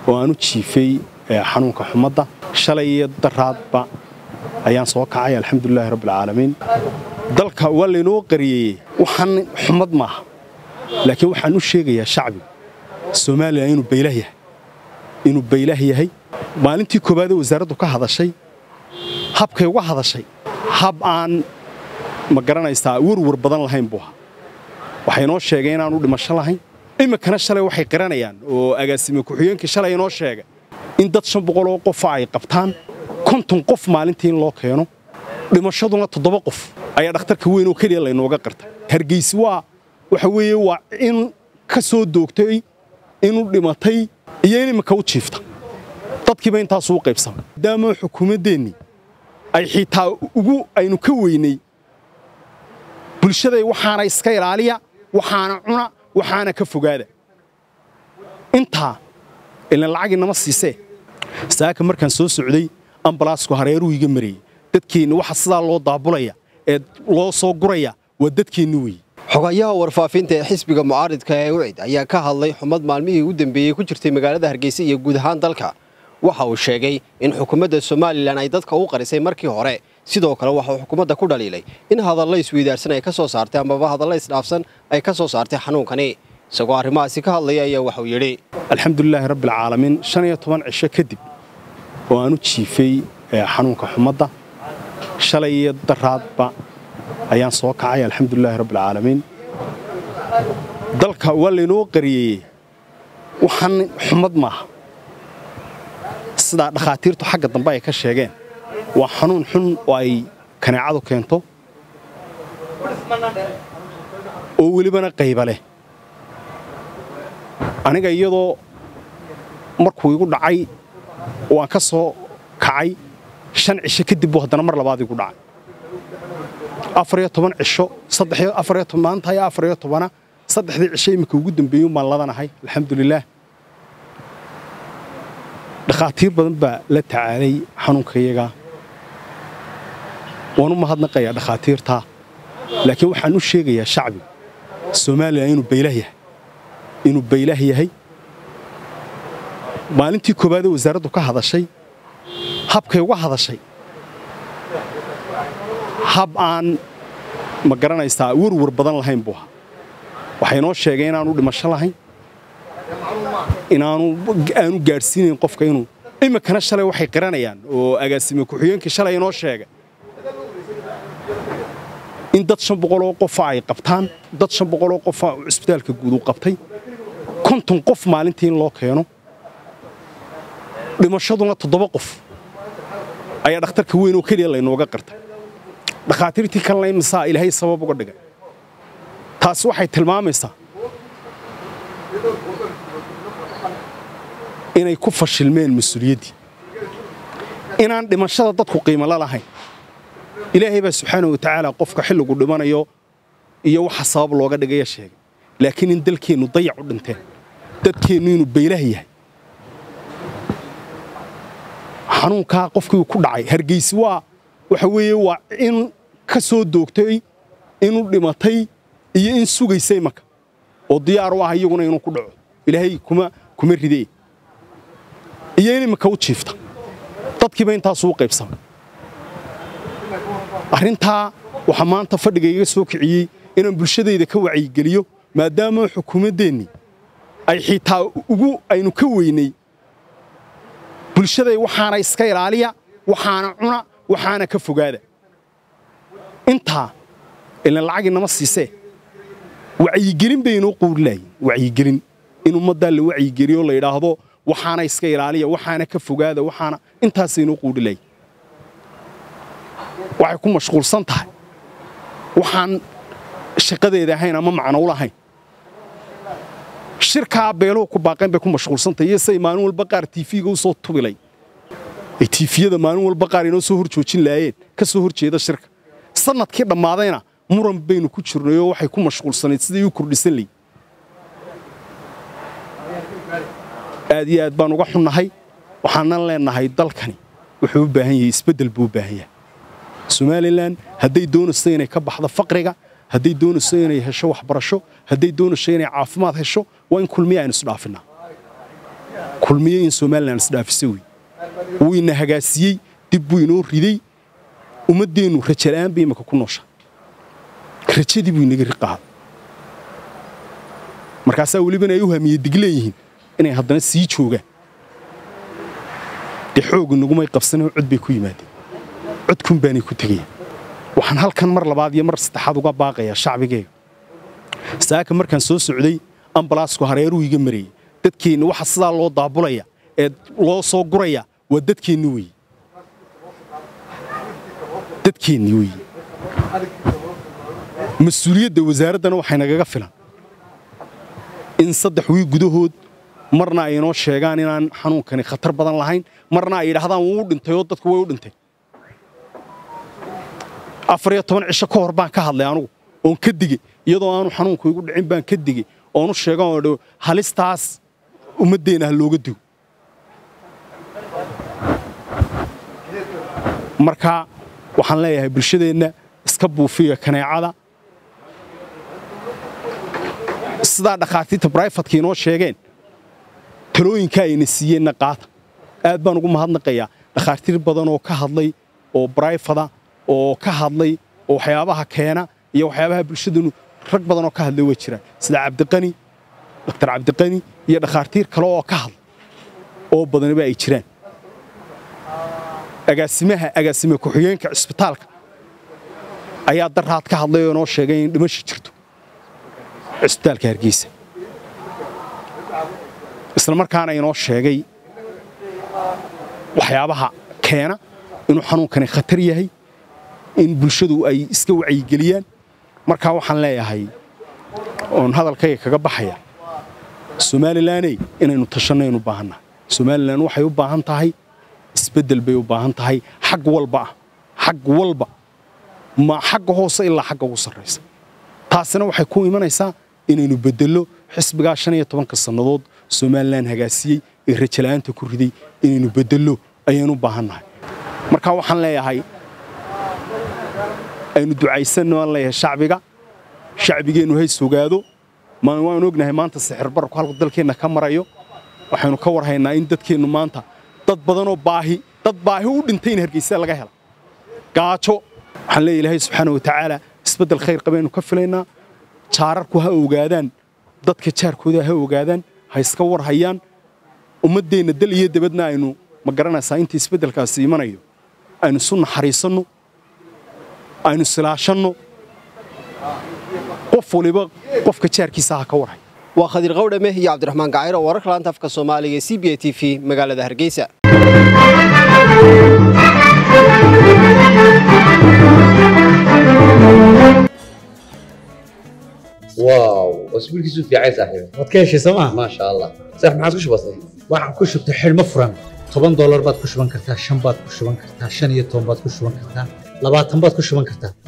oo aan u jiifay xanuunka xumadda shalay iyo daraadba ayaan soo kacay alxamdulilaahi rabbialcaalamiin dalka waa laynoo qariyeeyey waxaan xumad maaha laakiin waxaan u sheegayaa shacbiga soomaaliya inuu baylah yahay inuu baylah yahay maalintii koowaadee wasaaraddu ka hadashay habkay uga hadashay hab aan ma garanaysaa werwer badan lahayn buu ahaa waxay inoo sheegeen inaanu dhimasho lahayn iminkana shalay waxay qiranayaan oo agaasime ku-xigeenkii shalay inoo sheegay in dad shan boqoloo qofa ay qabtaan konton qof maalintii in loo keeno dhimashaduna toddoba qof ayaa dhakhtarka weyn oo keliya laynooga qartay hargeysi waa waxa weeye waa in ka soo doogtay inu dhimatay iyo in iminka u jiifta dadkiiba intaasuu qaybsamay maadaama xukuumaddeennii ay xitaa ugu aynu ka weynay bulshaday waxaana iska ilaaliya waxaana cuna waxaana ka fogaada intaa ilan lacagii nama siisee saaka markaan soo socday ambalaasku hareeruu iga marayey dadkeenni waxa sidaa loo daabulaya ee loo soo guraya waa dadkeenni weeye xogayaha warfaafinta ee xisbiga mucaaridka ee ucid ayaa ka hadlay xumad maalmihii u dambeeyey ku jirtay magaalada hargeysa iyo guud ahaan dalka waxa uu sheegay in xukuumadda somalilan ay dadka u qarisay markii hore sidoo kale waxa uu xukuumadda ku dhaliilay in hadallo isweydaarsan ay ka soo saartay amaba hadallo isdhaafsan ay ka soo saartay xanuunkani isagoo arrimahaasi ka hadlaya ayaa waxauu yidhi alxamdulilaahi rabbialcaalamiin shan iyo toban cisho kadib oo aan u jiifay xanuunka xumadda shalay iyo daraadba ayaan soo kacay alxamdulilaahi rabbialcaalamiin dalka waa laynoo qariyeeyey waxaan xumad maaha sidaa dhakhaatiirtu xagga dambe ay ka sheegeen waa xanuun xun oo ay kaneecadu keento oo welibana qayba leh aniga iyadoo markuu igu dhacay waan ka soo kacay shan cisho kadib buu haddana mar labaad igu dhacay afariyo toban cisho maanta iyo afariyo tobana saddexdii cisho iminka ugu dambeeyey baan ladanahay alxamdulilaah dhakhaatiir badan baa la tacaalay xanuunkayaga waan u mahadnaqayaa dhakhaatiirtaa laakiin waxaan u sheegayaa shacbiga soomaaliya inuu baylah yahay inuu baylah yahay maalintii koowaadee wasaaraddu ka hadashay habkay uga hadashay hab aan ma garanaysaa werwer badan lahayn buu ahaa waxay inoo sheegeen inaanu dhimasho lahayn inaanu aanu gaadhsiinayn qofka inuu iminkana shalay waxay qiranayaan oo agaasime ku-xigeenkii shalay inoo sheegay in dad shan boqoloo qofa ay qabtaan dad shan boqoloo qofa cisbitaalka guud uu qabtay konton qof maalintii in loo keeno dhimashaduna toddoba qof ayaa dhakhtarka weyn oo keliya laynooga qartay dhakhaatiirtii kalena imisaa ilaahay sabab uga dhigay taasi waxay tilmaamaysaa inay ku fashilmeen mas-uuliyaddii inaan dhimashada dadku qiimala lahayn ilaahay baa subxaana wa tacaala qofka xilligu dhimanayo iyo waxa sabab looga dhigaya sheegay laakiin in dalkeennu dayac u dhinteen dadkeennu inuu baylah yahay xanuunkaa qofkii ku dhacay hargeysi waa waxa weeye waa in ka soo doogtay inu dhimatay iyo in sugaysay marka oo diyaar u ah iyaguna inuu ku dhaco ilaahay kuma kuma ridee iyo in iminka u jiifta dadkiiba intaasuu qaybsamay arrintaa waxaa maanta fadhiga iga soo kiciyey inaan bulshadayda ka wacyigeliyo maadaama xukuumaddeennii ay xitaa ugu aynu ka weynay bulshaday waxaana iska ilaaliya waxaana cuna waxaana ka fogaada intaa ilan lacagii nama siisee wacyigelin bay inoo quurilaayeen wacyigelin in ummaddaa la wacyigeliyo la yidhaahdo waxaana iska ilaaliya waxaana ka fogaada waxaana intaasay inoo quurilaayeen waxay ku mashquulsan tahay waxaan shaqadeeda ahayn ama macno u lahayn shirkaa beeluhu ku baaqeen bay ku mashquulsantahay iyo say maalin walba qaar tiifiga u soo tubilay ay tiifiyada maalin walba qaar inoo soo hor joojin laayeen ka soo hor jeeda shirka sannadkii dhammaadayna muran baynu ku jirnay oo waxay ku mashquulsanayd sidai u kordhisan layi aad iyo aad baan uga xunnahay waxaanan leennahay dalkani wuxuu u baahan yahay isbeddel buu u baahan yahay somalilan hadday doonayso inay ka baxdo faqriga hadday doonayso inay hesho waxbarasho hadday doonayso inay caafimaad hesho waa in kulmiya aynu isdhaafinaa kulmiye in somalilan isdhaafisa wey wuu ina hagaasiyey dib buu inoo riday ummaddeennu rajala'aan bay imaka ku noosha rajadii buu inaga riqaha markaasaa welibana ay u hamiye dig leeyihiin inay haddana sii joogaan dee xoog inagumay qabsanoo cod bay ku yimaadeen codkun baanay ku tegayaan waxaan halkan mar labaad iyo mar saddexaad uga baaqayaa shacbigeyga saaka markaan soo socday ambalaasku hareeruu iga marayey dadkeenna waxa sidaa loo daabulaya ee loo soo guraya waa dadkeenni weeye dadkeenni weeye mas-uuliyadda wasaaraddana waxay nagaga filan in saddex wii gudahood marna ay inoo sheegaan inaan xanuunkani khatar badan lahayn marna ay yidhaahdaan wuu u dhintay oo dadku way u dhintay afar iyo toban cisho ka hor baan ka hadlay anugu oon ka digey iyadoo aanu xanuunku igu dhicin baan ka digey oonu sheegan oo dhow halistaas ummaddeenna ha looga digo marka waxaan leeyahay bulshadeenna iska buufiya kaneecada sidaa dhakhaatiirta braifatka inoo sheegeen talooyinka ayna siiyeenna qaata aad baan ugu mahadnaqayaa dhakhaatiir badan oo ka hadlay oo braifada oo ka hadlay oo waxyaabaha keena iyo waxyaabaha bulshadanu rag badan oo ka hadlay waa jiraan sida cabdiqani daktar cabdiqani iyo dhakhaatiir kale oo ka hadla oo badaniba ay jiraan agaasimaha agaasime ku-xigeenka cisbitaalka ayaa daraad ka hadlay oo noo sheegay in dhimasha jirto cisbitaalka hargeysa isla markaana inoo sheegay waxyaabaha keena inuu xanuunkani khatar yahay in bulshadu ay iska wacyigeliyaan markaa waxaan leeyahay oon hadalkayga kaga baxaya somalilaney inaynu tashanaynu baahannahay somalilan waxay u baahan tahay isbeddel bay u baahan tahay xag walba ah xag walba ma xagga hoose ilaa xagga ugu sarraysa taasina waxay ku imanaysaa inaynu beddello xisbigaa shan iyo tobanka sannadood somalilan hagaasiyey ee rajala'aanta ku riday inaynu beddello ayaynu u baahannahay marka waxaan leeyahay aynu ducaysanno aan leeyahay shacbiga shacbigeennu hay sogaado waanu ognahay maanta sixir bararku halku dalkeenna ka marayo waxaynu ka warhaynaa in dadkeennu maanta dad badanoo baahi dad baahi u dhintay in hargeysa laga hela gaajo waxaan leeyahay ilaahay subxaana wa tacaala isbeddel khayr qabaynu ka filaynaa jaararku ha ogaadaan dadka jaarkooda ha ogaadaan ha iska war hayaan ummaddeenna dal iyo dabadna aynu ma garanaysaa inta isbeddelkaasi imanayo aynu isu naxariisanno aynu silaashanno qof waliba qofka jaarkiisa ha ka warhay waa khadiir qawdhame iyo cabdiraxmaan gacayro wararka laanta afka soomaaliga ee c b a t v magaalada hargeysa واو اسبوعك في عايز صاحبي waad ka heshay sooma ما شاء الله صح ما عاد كش بسيط waxaan ku shubtay xidhmo furan toban doolar baad ku shuban kartaa shan baad ku shuban kartaa shan iyo toban baad ku shuban kartaa labaatan baad ku shuban kartaa